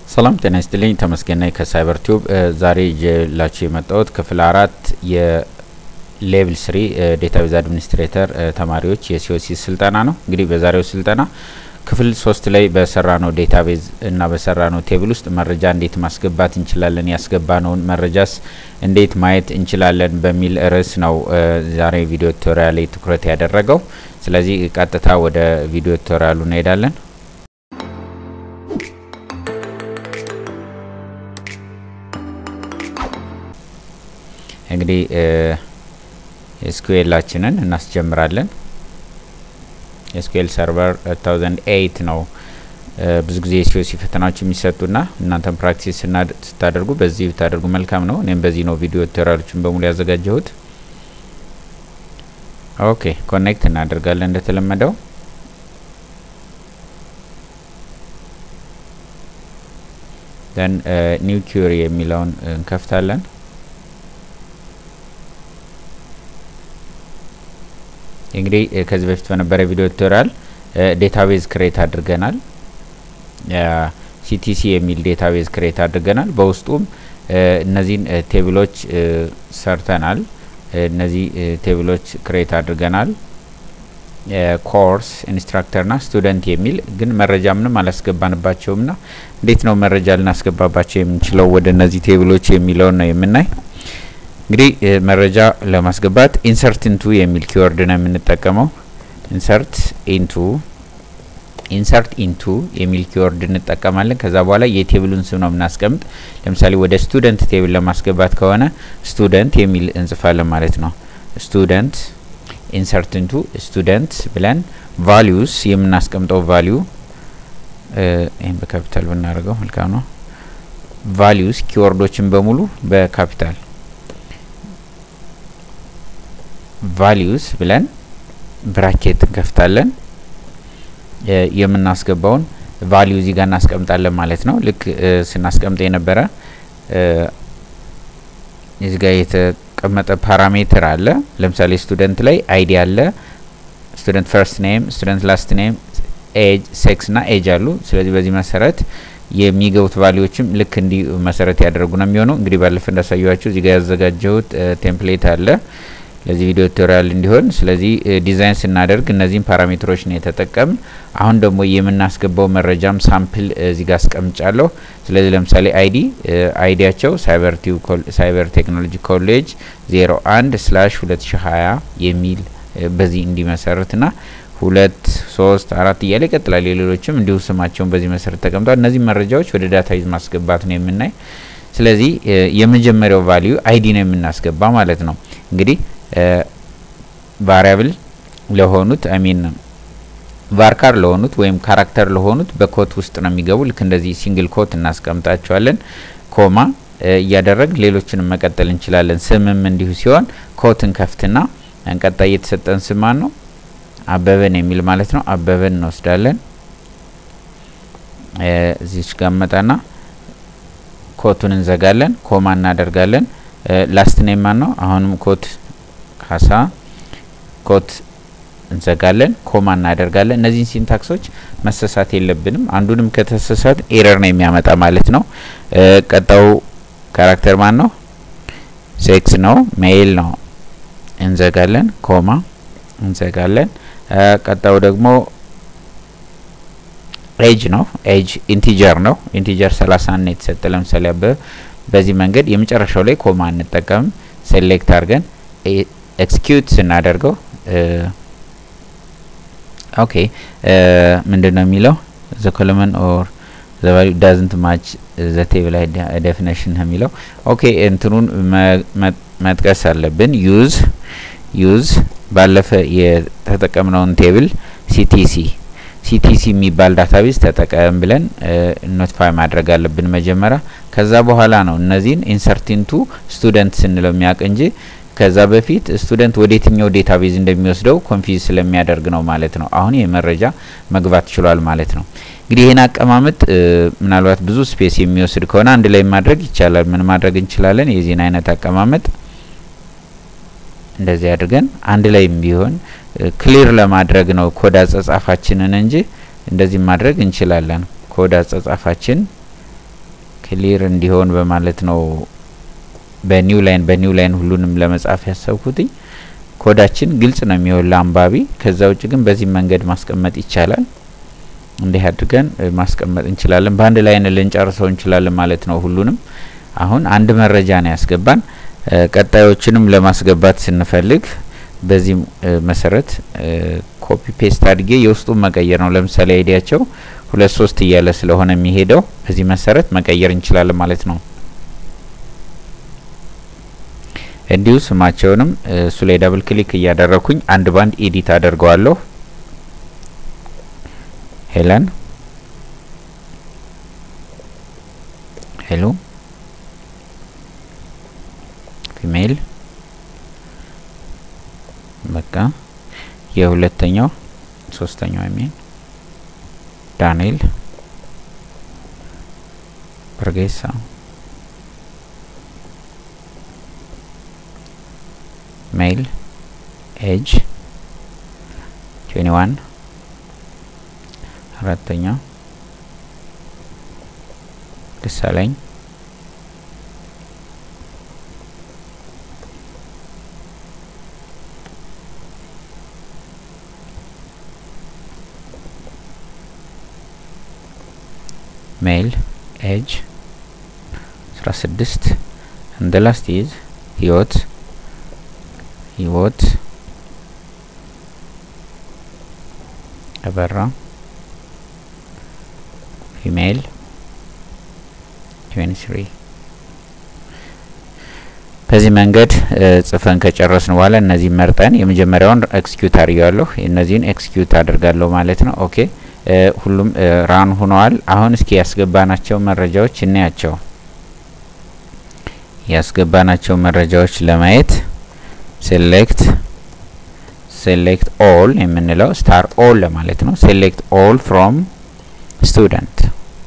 ሰላም ጤና ይስጥልኝ። ተመስገን ነኝ ከሳይበር ቲዩብ። ዛሬ ይዤላችሁ የመጣሁት ክፍል አራት የሌቭል ስሪ ዴታቤዝ አድሚኒስትሬተር ተማሪዎች የሲኦሲ ስልጠና ነው። እንግዲህ በዛሬው ስልጠና ክፍል ሶስት ላይ በሰራ ነው ዴታቤዝ እና በሰራ ነው ቴብል ውስጥ መረጃ እንዴት ማስገባት እንችላለን፣ ያስገባነውን መረጃስ እንዴት ማየት እንችላለን በሚል ርዕስ ነው ዛሬ ቪዲዮ ቱቶሪያል ላይ ትኩረት ያደረገው። ስለዚህ ቀጥታ ወደ ቪዲዮ ቱቶሪያሉ እንሄዳለን። እንግዲህ ኤስኩኤላችንን እናስጀምራለን። ኤስኩኤል ሰርቨር 2008 ነው ብዙ ጊዜ የሲኦሲ ፈተናዎች የሚሰጡና እናንተም ፕራክቲስ ስታደርጉ በዚህ ብታደርጉ መልካም ነው። እኔም በዚህ ነው ቪዲዮ ቱቶሪያሎችን በሙሉ ያዘጋጀሁት። ኦኬ ኮኔክት እናደርጋለን እንደተለመደው ደን ኒው ኪሪ የሚለውን እንከፍታለን። እንግዲህ ከዚህ በፊት በነበረ ቪዲዮ ቱቶሪያል ዴታቤዝ ክሬት አድርገናል። ሲቲሲ የሚል ዴታቤዝ ክሬት አድርገናል። በውስጡም እነዚህን ቴብሎች ሰርተናል። እነዚህ ቴብሎች ክሬት አድርገናል። ኮርስ ኢንስትራክተርና ስቱደንት የሚል ግን መረጃ ምንም አላስገባንባቸውም ና እንዴት ነው መረጃ ልናስገባባቸው የምንችለው ወደ እነዚህ ቴብሎች የሚለውን ነው የምናይ። እንግዲህ መረጃ ለማስገባት ኢንሰርት ኢንቱ የሚል ኪወርድ ነው የምንጠቀመው። ኢንሰርት ኢንቱ ኢንሰርት ኢንቱ የሚል ኪወርድ እንጠቀማለን። ከዛ በኋላ የቴብሉን ስም ነው የምናስቀምጥ። ለምሳሌ ወደ ስቱደንት ቴብል ለማስገባት ከሆነ ስቱደንት የሚል እንጽፋለን ማለት ነው። ስቱደንት ኢንሰርት ኢንቱ ስቱደንት ብለን ቫሊዩስ የምናስቀምጠው ቫሊዩ ይህም በካፒታል ብናደርገው መልካም ነው። ቫሊዩስ ኪወርዶችን በሙሉ በካፒታል ቫሊዩስ ብለን ብራኬት እንከፍታለን። የምናስገባውን ቫሊዩ እዚህ ጋር እናስቀምጣለን ማለት ነው። ልክ ስናስቀምጥ የነበረ እዚህ ጋር የተቀመጠ ፓራሜትር አለ። ለምሳሌ ስቱደንት ላይ አይዲ አለ፣ ስቱደንት ፈርስት ኔም፣ ስቱደንት ላስት ኔም፣ ኤጅ፣ ሴክስ ና ኤጅ አሉ። ስለዚህ በዚህ መሰረት የሚገቡት ቫሊዎችም ልክ እንዲህ መሰረት ያደረጉ ነው የሚሆነው። እንግዲህ ባለፈ እንዳሳየኋችሁ እዚህ ጋር ያዘጋጀሁት ቴምፕሌት አለ ለዚህ ቪዲዮ ቱቶሪያል እንዲሆን። ስለዚህ ዲዛይን ስናደርግ እነዚህን ፓራሜትሮች ነው የተጠቀምን። አሁን ደግሞ የምናስገባው መረጃም ሳምፕል እዚህ ጋር አስቀምጫለሁ። ስለዚህ ለምሳሌ አይዲ አይዲያቸው ሳይበር ቴክኖሎጂ ኮሌጅ 01 ስላሽ 2020 የሚል በዚህ እንዲመሰርት ና ሁለት ሶስት አራት እያለ ይቀጥላል። የሌሎችም እንዲሁ ስማቸውን በዚህ መሰረት ተቀምጧል። እነዚህ መረጃዎች ወደ ዳታቤዝ ማስገባት ነው የምናይ። ስለዚህ የመጀመሪያው ቫሊዩ አይዲ ነው የምናስገባ ማለት ነው እንግዲህ ቫሪያብል ለሆኑት አሚን ቫርካር ለሆኑት ወይም ካራክተር ለሆኑት በኮት ውስጥ ነው የሚገቡ። ልክ እንደዚህ ሲንግል ኮት እናስቀምጣቸዋለን። ኮማ እያደረግን ሌሎችንም መቀጠል እንችላለን። ስምም እንዲሁ ሲሆን ኮትን ከፍትና እንቀጣይ የተሰጠን ስማን ነው አበበን የሚል ማለት ነው። አበበን እንወስዳለን። እዚች ጋር መጣና ኮቱን እንዘጋለን። ኮማ እናደርጋለን። ላስት ኔም ማን ነው? አሁንም ኮት ካሳ ኮት እንዘጋለን። ኮማ እናደርጋለን። እነዚህን ሲንታክሶች መሰሳት የለብንም። አንዱንም ከተሰሳት ኤረር ነው የሚያመጣ ማለት ነው። ቀጣው ካራክተር ማን ነው? ሴክስ ነው፣ ሜይል ነው። እንዘጋለን። ኮማ እንዘጋለን። ቀጣው ደግሞ ኤጅ ነው። ኤጅ ኢንቲጀር ነው። ኢንቲጀር ሰላሳ ነው የተሰጠ ለምሳሌ አበበ በዚህ መንገድ የመጨረሻው ላይ ኮማ እንጠቀምም። ሴሌክት አድርገን ኤክስኪዩት ስናደርገው ኦኬ ምንድን ነው የሚለው ዘ ኮለመን ኦር ዘ ቫልዩ ዳዝንት ማች ዘ ቴብል ዴፊኔሽን ነው የሚለው። ኦኬ እንትኑን መጥቀስ አለብን። ዩዝ ዩዝ ባለፈ የተጠቀምነውን ቴብል ሲቲሲ ሲቲሲ የሚባል ዳታቤዝ ተጠቀም ብለን ኖቲፋይ ማድረግ አለብን መጀመሪያ። ከዛ በኋላ ነው እነዚህን ኢንሰርቲንቱ ስቱደንት ስንለው የሚያውቅ እንጂ ከዛ በፊት ስቱደንት ወደ የትኛው ዴታቤዝ እንደሚወስደው ኮንፊዝ ስለሚያደርግ ነው ማለት ነው። አሁን ይህ መረጃ መግባት ችሏል ማለት ነው። እንግዲህ ይህን አቀማመጥ ምናልባት ብዙ ስፔስ የሚወስድ ከሆነ አንድ ላይ ማድረግ ይቻላል። ምን ማድረግ እንችላለን? የዚህን አይነት አቀማመጥ እንደዚህ አድርገን አንድ ላይም ቢሆን ክሊር ለማድረግ ነው ኮድ አጻጻፋችንን እንጂ እንደዚህ ማድረግ እንችላለን። ኮድ አጻጻፋችን ክሊር እንዲሆን በማለት ነው በኒው ላይን በኒው ላይን ሁሉንም ለመጻፍ ያሰብኩትኝ። ኮዳችን ግልጽ ነው የሚሆን ለአንባቢ። ከዛ ውጭ ግን በዚህ መንገድ ማስቀመጥ ይቻላል። እንዲህ አድርገን ማስቀመጥ እንችላለን። በአንድ ላይን ልንጨርሰው እንችላለን ማለት ነው ሁሉንም። አሁን አንድ መረጃ ነው ያስገባን። ቀጣዮችንም ለማስገባት ስንፈልግ በዚህ መሰረት ኮፒ ፔስት አድርጌ የውስጡን መቀየር ነው። ለምሳሌ አይዲያቸው ሁለት ሶስት እያለ ስለሆነ የሚሄደው በዚህ መሰረት መቀየር እንችላለን ማለት ነው። እንዲሁ ስማቸውንም እሱ ላይ ዳብል ክሊክ እያደረኩኝ አንድ ባንድ ኤዲት አደርገዋለሁ። ሄለን ሄሎ ፊሜል በቃ የሁለተኛው ሶስተኛው የሚል ዳንኤል በርጌሳ ሜል ኤጅ ትዌንቲ ዋን አራተኛው ደሳለኝ ሜል ኤጅ አስራ ስድስት እንደ ላስት ኢዝ ህይወት ህይወት አበራ ፊሜል ትዌንቲ ስሪ በዚህ መንገድ ጽፈን ከጨረስን በኋላ እነዚህ መርጠን የመጀመሪያውን ኤክስኪዩት አድርጋለሁ እነዚህን ኤክስኪዩት አድርጋለሁ ማለት ነው። ኦኬ ሁሉም ራን ሆነዋል። አሁን እስኪ ያስገባናቸው መረጃዎች እናያቸው። ያስገባናቸው መረጃዎች ለማየት ሴሌክት ሴሌክት ኦል የምንለው ስታር ኦል ለማለት ነው። ሴሌክት ኦል ፍሮም ስቱደንት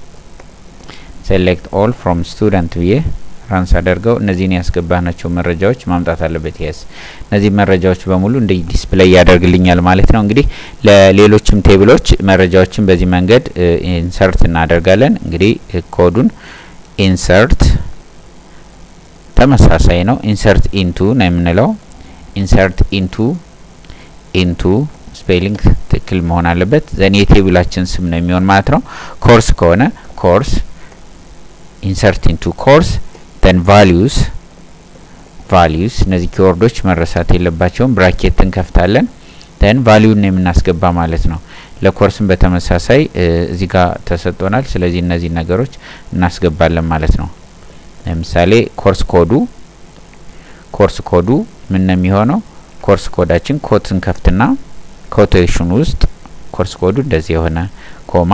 ሴሌክት ኦል ፍሮም ስቱደንት ብዬ ራንስ አደርገው እነዚህን ያስገባናቸው መረጃዎች ማምጣት አለበት። የስ እነዚህ መረጃዎች በሙሉ እንደ ዲስፕሌይ ያደርግልኛል ማለት ነው። እንግዲህ ለሌሎችም ቴብሎች መረጃዎችን በዚህ መንገድ ኢንሰርት እናደርጋለን። እንግዲህ ኮዱን ኢንሰርት ተመሳሳይ ነው። ኢንሰርት ኢንቱ ነው የምንለው። ኢንሰርት ኢንቱ ኢንቱ ስፔሊንግ ትክክል መሆን አለበት። ዘን የቴብላችን ስም ነው የሚሆን ማለት ነው። ኮርስ ከሆነ ኮርስ ኢንሰርት ኢንቱ ኮርስ then values values እነዚህ ኪወርዶች መረሳት የለባቸውም። ብራኬት እንከፍታለን then ቫሊዩን የምናስገባ ማለት ነው። ለኮርስም በተመሳሳይ እዚህ ጋር ተሰጥቶናል። ስለዚህ እነዚህ ነገሮች እናስገባለን ማለት ነው። ለምሳሌ ኮርስ ኮዱ ኮርስ ኮዱ ምን ነው የሚሆነው? ኮርስ ኮዳችን ኮት እንከፍትና ኮቴሽን ውስጥ ኮርስ ኮዱ እንደዚህ የሆነ ኮማ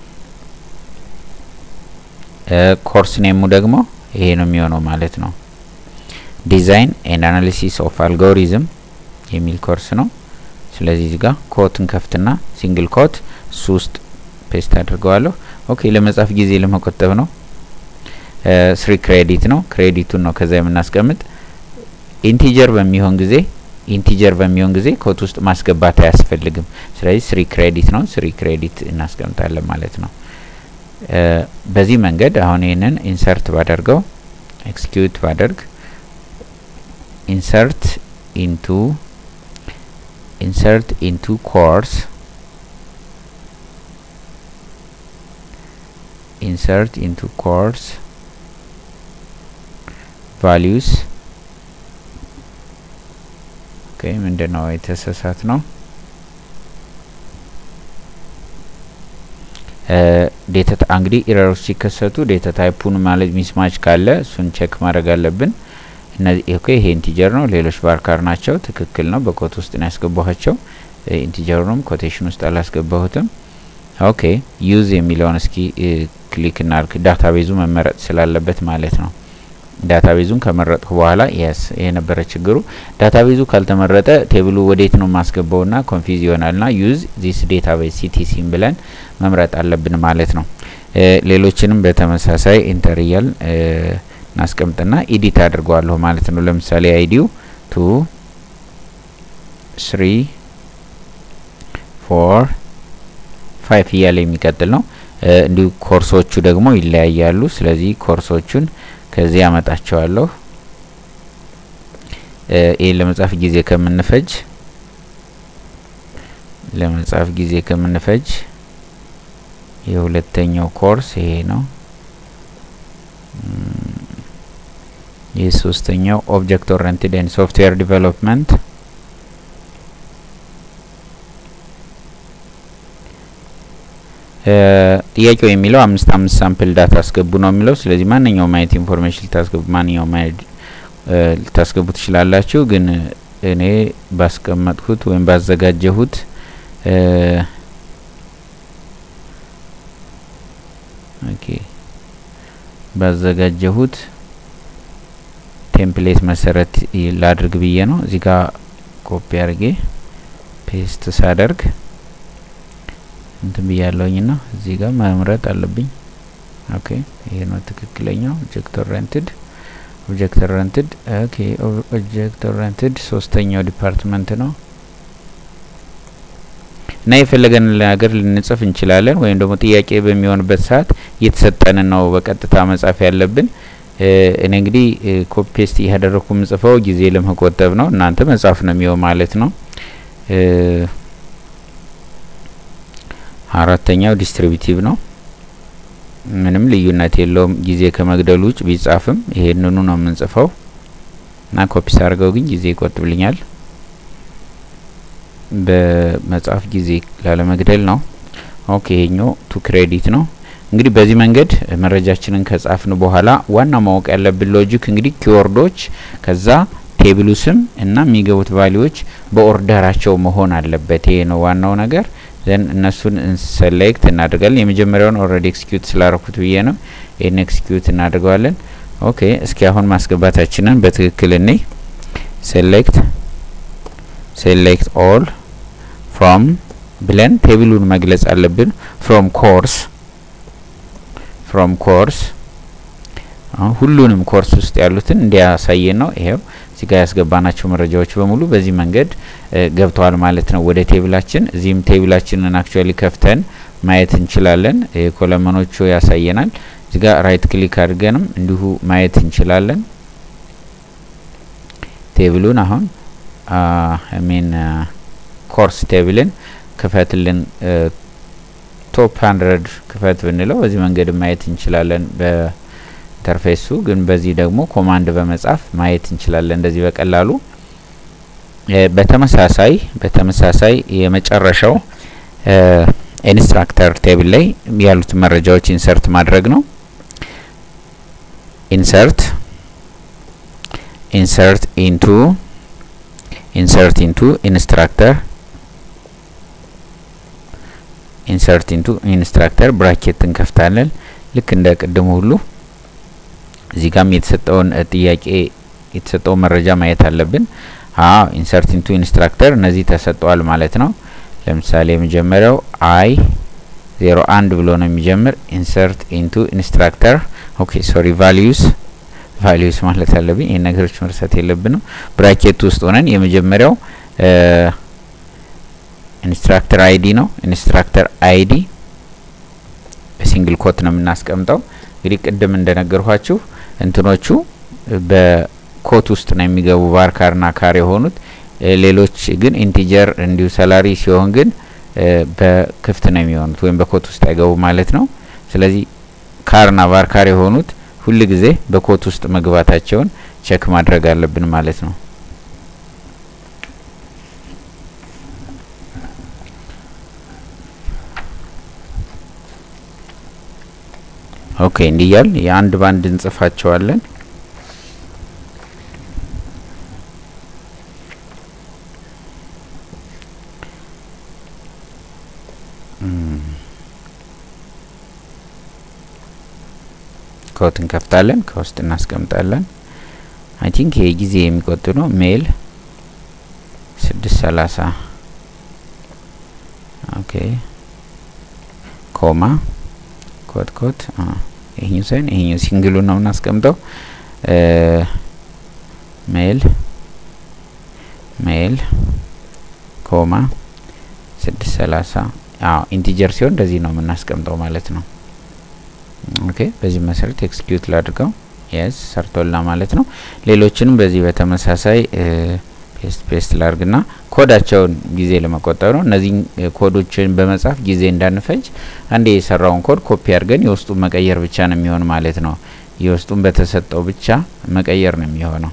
ኮርስ ኔሙ ደግሞ ይሄ ነው የሚሆነው ማለት ነው። ዲዛይን ኤንድ አናሊሲስ ኦፍ አልጎሪዝም የሚል ኮርስ ነው። ስለዚህ እዚህ ጋር ኮትን ከፍትና ሲንግል ኮት እሱ ውስጥ ፔስት አድርገዋለሁ። ኦኬ ለመጻፍ ጊዜ ለመቆጠብ ነው። ስሪ ክሬዲት ነው። ክሬዲቱን ነው ከዛ የምናስቀምጥ። ኢንቲጀር በሚሆን ጊዜ ኢንቲጀር በሚሆን ጊዜ ኮት ውስጥ ማስገባት አያስፈልግም። ስለዚህ ስሪ ክሬዲት ነው። ስሪ ክሬዲት እናስቀምጣለን ማለት ነው። በዚህ መንገድ አሁን ይህንን ኢንሰርት ባደርገው ኤክስኪዩት ባደርግ ኢንሰርት ኢንቱ ኢንሰርት ኢንቱ ኮርስ ኢንሰርት ኢንቱ ኮርስ ቫሊዩስ ኦኬ ምንድነው የተሳሳት ነው ዴታ እንግዲህ ኢረሮች ሲከሰቱ ዴታ ታይፑን ማለት ሚስማች ካለ እሱን ቼክ ማድረግ አለብን። እነዚህ ኦኬ ይሄ ኢንቲጀር ነው፣ ሌሎች ባርካር ናቸው። ትክክል ነው። በኮት ውስጥ ነው ያስገባኋቸው። ኢንቲጀሩንም ኮቴሽን ውስጥ አላስገባሁትም። ኦኬ ዩዝ የሚለውን እስኪ ክሊክ እናርግ። ዳታቤዙ መመረጥ ስላለበት ማለት ነው። ዳታቤዙን ከመረጥኩ በኋላ የስ ይሄ ነበረ ችግሩ። ዳታቤዙ ካልተመረጠ ቴብሉ ወዴት ነው ማስገባውና ኮንፊዝ ይሆናልና ዩዝ ዚስ ዴታቤዝ ሲቲሲም ብለን መምረጥ አለብን ማለት ነው። ሌሎችንም በተመሳሳይ ኢንተርያል እናስቀምጥና ኢዲት አድርገዋለሁ ማለት ነው። ለምሳሌ አይዲው ቱ ስሪ ፎር ፋይቭ እያለ የሚቀጥል ነው። እንዲሁ ኮርሶቹ ደግሞ ይለያያሉ። ስለዚህ ኮርሶቹን ከዚህ ያመጣቸዋለሁ። ይህን ለመጻፍ ጊዜ ከምንፈጅ ለመጻፍ ጊዜ ከምንፈጅ የሁለተኛው ኮርስ ይሄ ነው። ይህ ሶስተኛው ኦብጀክት ኦሪየንትድ ኤንድ ሶፍትዌር ዲቨሎፕመንት ጥያቄው የሚለው አምስት አምስት ሳምፕል ዳታ አስገቡ ነው የሚለው። ስለዚህ ማንኛውም አይነት ኢንፎርሜሽን ልታስገቡ ማንኛውም አይነት ልታስገቡ ትችላላችሁ። ግን እኔ ባስቀመጥኩት ወይም ባዘጋጀሁት ኦኬ ባዘጋጀሁት ቴምፕሌት መሰረት ላድርግ ብዬ ነው። እዚህ ጋር ኮፒ አድርጌ ፔስት ሳደርግ እንትን ብያለሁኝ ና እዚህ ጋር መምረጥ አለብኝ። ኦኬ ይሄ ነው ትክክለኛው ኦብጀክት ኦሪየንትድ ኦብጀክት ኦሪየንትድ ኦኬ ኦብጀክት ኦሪየንትድ ሶስተኛው ዲፓርትመንት ነው እና የፈለገን ነገር ልንጽፍ እንችላለን። ወይም ደግሞ ጥያቄ በሚሆንበት ሰዓት እየተሰጠንን ነው በቀጥታ መጻፍ ያለብን። እኔ እንግዲህ ኮፒ ፔስት እያደረግኩ ምጽፈው ጊዜ ለመቆጠብ ነው። እናንተ መጻፍ ነው የሚሆን ማለት ነው። አራተኛው ዲስትሪቢቲቭ ነው። ምንም ልዩነት የለውም ጊዜ ከመግደሉ ውጭ ቢጻፍም ይሄንኑ ነው የምንጽፈው እና ኮፒ ሳርገው ግን ጊዜ ይቆጥብልኛል። በመጻፍ ጊዜ ላለመግደል ነው። ኦኬ ይሄኛው ቱ ክሬዲት ነው። እንግዲህ በዚህ መንገድ መረጃችንን ከጻፍን በኋላ ዋና ማወቅ ያለብን ሎጂክ እንግዲህ ኪወርዶች ከዛ ቴብሉ ስም እና የሚገቡት ቫሊዎች በኦርደራቸው መሆን አለበት። ይሄ ነው ዋናው ነገር። ዘን እነሱን ሰሌክት እናደርጋለን። የመጀመሪያውን ኦልሬዲ ኤክስኪዩት ስላረኩት ብዬ ነው። ይህን ኤክስኪዩት እናደርገዋለን። ኦኬ እስኪ አሁን ማስገባታችንን በትክክል እኔ ሴሌክት ሴሌክት ኦል ፍሮም ብለን ቴብሉን መግለጽ አለብን። ፍሮም ኮርስ ፍሮም ኮርስ ሁሉንም ኮርስ ውስጥ ያሉትን እንዲያሳየን ነው። ይሄው እዚህ ጋር ያስገባናቸው መረጃዎች በሙሉ በዚህ መንገድ ገብተዋል ማለት ነው ወደ ቴብላችን። እዚህም ቴብላችንን አክቹዋሊ ከፍተን ማየት እንችላለን። ኮለመኖቹ ያሳየናል። እዚህ ጋር ራይት ክሊክ አድርገንም እንዲሁ ማየት እንችላለን። ቴብሉን አሁን ሚን ኮርስ ቴብልን ክፈትልን ቶፕ ሀንድረድ ክፈት ብንለው በዚህ መንገድ ማየት እንችላለን በኢንተርፌሱ። ግን በዚህ ደግሞ ኮማንድ በመጻፍ ማየት እንችላለን እንደዚህ በቀላሉ። በተመሳሳይ በተመሳሳይ የመጨረሻው ኢንስትራክተር ቴብል ላይ ያሉት መረጃዎች ኢንሰርት ማድረግ ነው። ኢንሰርት ኢንሰርት ኢንቱ ኢንሰርት ኢንቱ ኢንስትራክተር ኢንሰርት ኢንቱ ኢንስትራክተር ብራኬት እንከፍታለን። ልክ እንደ ቅድሙ ሁሉ እዚህ ጋም የተሰጠውን ጥያቄ የተሰጠውን መረጃ ማየት አለብን። አዎ ኢንሰርት ኢንቱ ኢንስትራክተር እነዚህ ተሰጠዋል ማለት ነው። ለምሳሌ የመጀመሪያው አይ ዜሮ አንድ ብሎ ነው የሚጀምር። ኢንሰርት ኢንቱ ኢንስትራክተር ኦኬ ሶሪ ቫሊዩስ ቫሊዩስ ማለት አለብኝ። ይህን ነገሮች መርሳት የለብንም። ብራኬት ውስጥ ሆነን የመጀመሪያው ኢንስትራክተር አይዲ ነው። ኢንስትራክተር አይዲ በሲንግል ኮት ነው የምናስቀምጠው። እንግዲህ ቅድም እንደነገርኳችሁ እንትኖቹ በኮት ውስጥ ነው የሚገቡ ቫርካርና ካር የሆኑት ሌሎች ግን ኢንቲጀር እንዲሁ ሰላሪ ሲሆን ግን በክፍት ነው የሚሆኑት ወይም በኮት ውስጥ አይገቡ ማለት ነው። ስለዚህ ካርና ቫርካር የሆኑት ሁል ጊዜ በኮት ውስጥ መግባታቸውን ቸክ ማድረግ አለብን ማለት ነው። ኦኬ እንዲህ እያል የአንድ ባንድ እንጽፋቸዋለን። ኮት እንከፍታለን፣ ከውስጥ እናስቀምጣለን። አይ ቲንክ ይሄ ጊዜ የሚቆጥብ ነው። ሜል ስድስት ሰላሳ ኦኬ ኮማ ኮት ኮት ይሄኛው ሳይሆን ይሄኛው ሲንግሉ ነው የምናስቀምጠው። ሜል ሜል ኮማ ስድስት ሰላሳ አዎ ኢንቲጀር ሲሆን እንደዚህ ነው የምናስቀምጠው ማለት ነው። ኦኬ በዚህ መሰረት ኤክስኪዩት ላድርገው። የስ ሰርቶላ ማለት ነው። ሌሎችንም በዚህ በተመሳሳይ ፔስት ፔስት ላርግና ኮዳቸውን ጊዜ ለመቆጠብ ነው። እነዚህ ኮዶችን በመጻፍ ጊዜ እንዳንፈጅ አንዴ የሰራውን ኮድ ኮፒ አድርገን የውስጡን መቀየር ብቻ ነው የሚሆን ማለት ነው። የውስጡን በተሰጠው ብቻ መቀየር ነው የሚሆነው።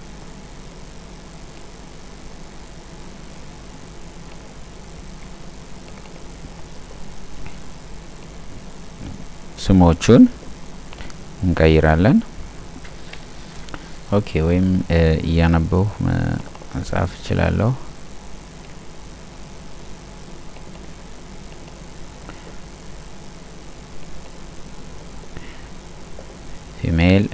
ስሞቹን እንቀይራለን። ኦኬ ወይም እያነበሁ መጻፍ እችላለሁ። ፊሜል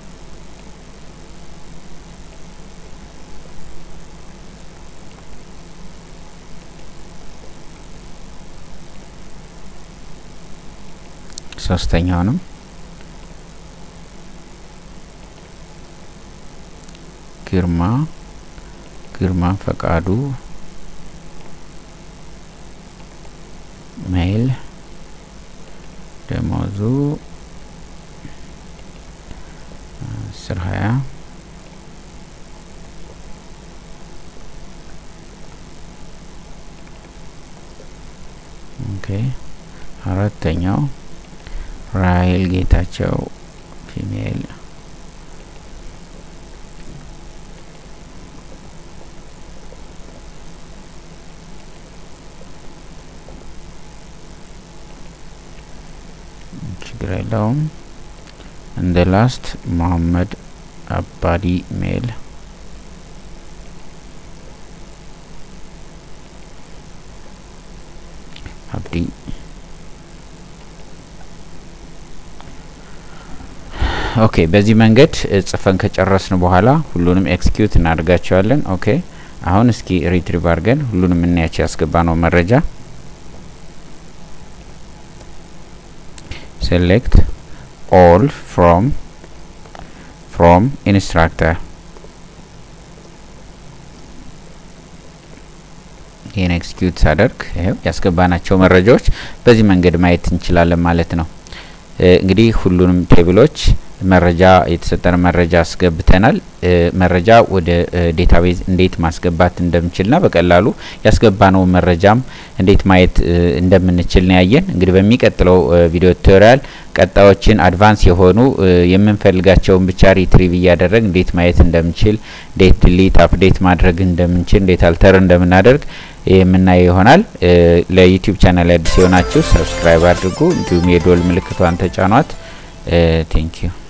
ሶስተኛውንም ግርማ ግርማ ፈቃዱ ሜል ደሞዙ አስር ሀያ ኦኬ አራተኛው ራሄል ጌታቸው ፊሜል ችግር የለውም። እንደ ላስት መሀመድ አባዲ ሜል አብዲ ኦኬ በዚህ መንገድ ጽፈን ከጨረስን በኋላ ሁሉንም ኤክስኪዩት እናደርጋቸዋለን። ኦኬ አሁን እስኪ ሪትሪቭ አድርገን ሁሉንም እናያቸው ያስገባ ነው መረጃ ሴሌክት ኦል ፍሮም ፍሮም ኢንስትራክተር ይህን ኤክስኪዩት ሳደርግ ይኸው ያስገባናቸው መረጃዎች በዚህ መንገድ ማየት እንችላለን ማለት ነው። እንግዲህ ሁሉንም ቴብሎች መረጃ የተሰጠን መረጃ አስገብተናል። መረጃ ወደ ዴታቤዝ እንዴት ማስገባት እንደምንችልና በቀላሉ ያስገባነው መረጃም እንዴት ማየት እንደምንችል ነው ያየን። እንግዲህ በሚቀጥለው ቪዲዮ ቱቶሪያል ቀጣዮችን አድቫንስ የሆኑ የምንፈልጋቸውን ብቻ ሪትሪቭ እያደረግ እንዴት ማየት እንደምንችል፣ እንዴት ድሊት አፕዴት ማድረግ እንደምንችል፣ እንዴት አልተር እንደምናደርግ የምናየው ይሆናል። ለዩቲዩብ ቻናል አዲስ የሆናችሁ ሰብስክራይብ አድርጉ፣ እንዲሁም የዶል ምልክቷን ተጫኗት። ቴንኪዩ